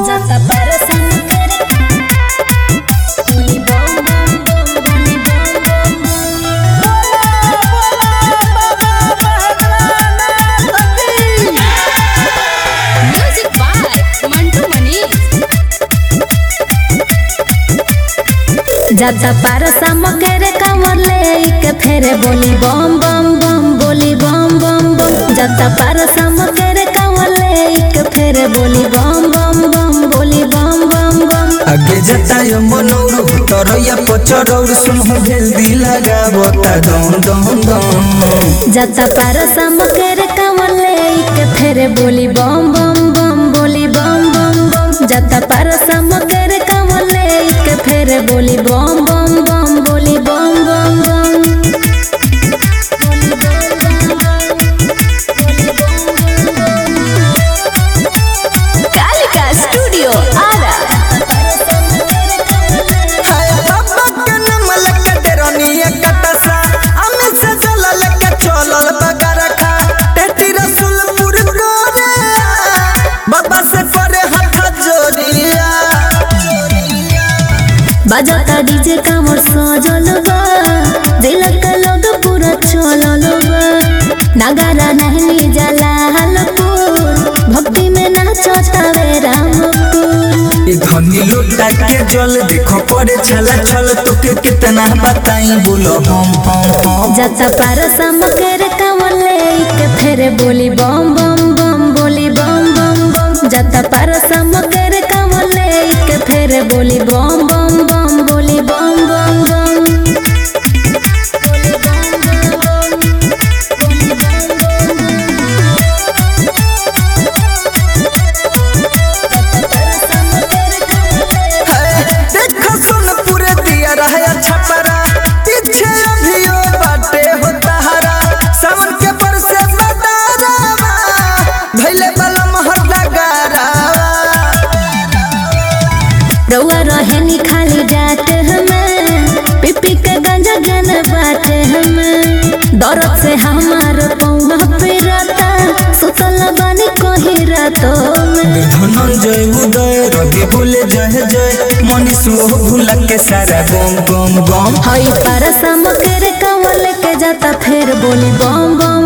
जाता परसन करे बोली बम बम बम बोली बम बम म्यूजिक बाय मंटू मनीष जाता परसा मकेरे कमर ले के फेरे बोली बम बम बम बोली बम बम बम जाता परसा मकेरे कमर ले के फेरे बोली बम बम बम बोली बम बम बम आगे जतायो मनौरु तरैया पचरौर सुनहु हेल्दी लगावता दम दम दम जाता परसा मकेरे कमर ले के फेरे बोली बम बम बम बोली बम बम बम जाता परसा मकेरे कमर ले के फेरे बोली बम बम बम बोली बम बम बम बोली बम बम बम कालिका स्टूडियो आरा हाय बाबा के नमल के डेरनिया कटसा अमे से चलल के चलल बगरखा टेटी रसुलपुर गोरे बाबा से करे हाथ जोड़िया बजाता डीजे कामर सजल बा दिल के लोग पूरा चलल बा नगारा नहीं जाला हलपुर भक्ति में नाचता वे रामपुर ई धनी लोटा के जल देखो पड़े छला छल तोके कितना बताई बोलो हम हम हम जाता पारसा मकर कामर ले के फेरे बोली बम बम बम बोली बम बम बम जाता पारसा मकर कामर ले के फेरे बोली बम बम बम बोली बम बम बम बोली बम बम बम बोली बम बम है, देखो सुन पूरे दिया रहा छपरा पीछे अभियो बाटे हो तहरा सावन के बरसे बदारावा भैले वाला महर लगारावा रउआ रहेनी खाली डाट हमें पिपी के गंजा गन बाट हमें दर्द से हमार पौवा पिरता सुतल बानी कहीं रातों में धनंजय उदय रवि बोले जय जय मनीष वो भूला के सारा गम गम गम हई पारसा मकर कंवल के जाता फेर बोली बम बम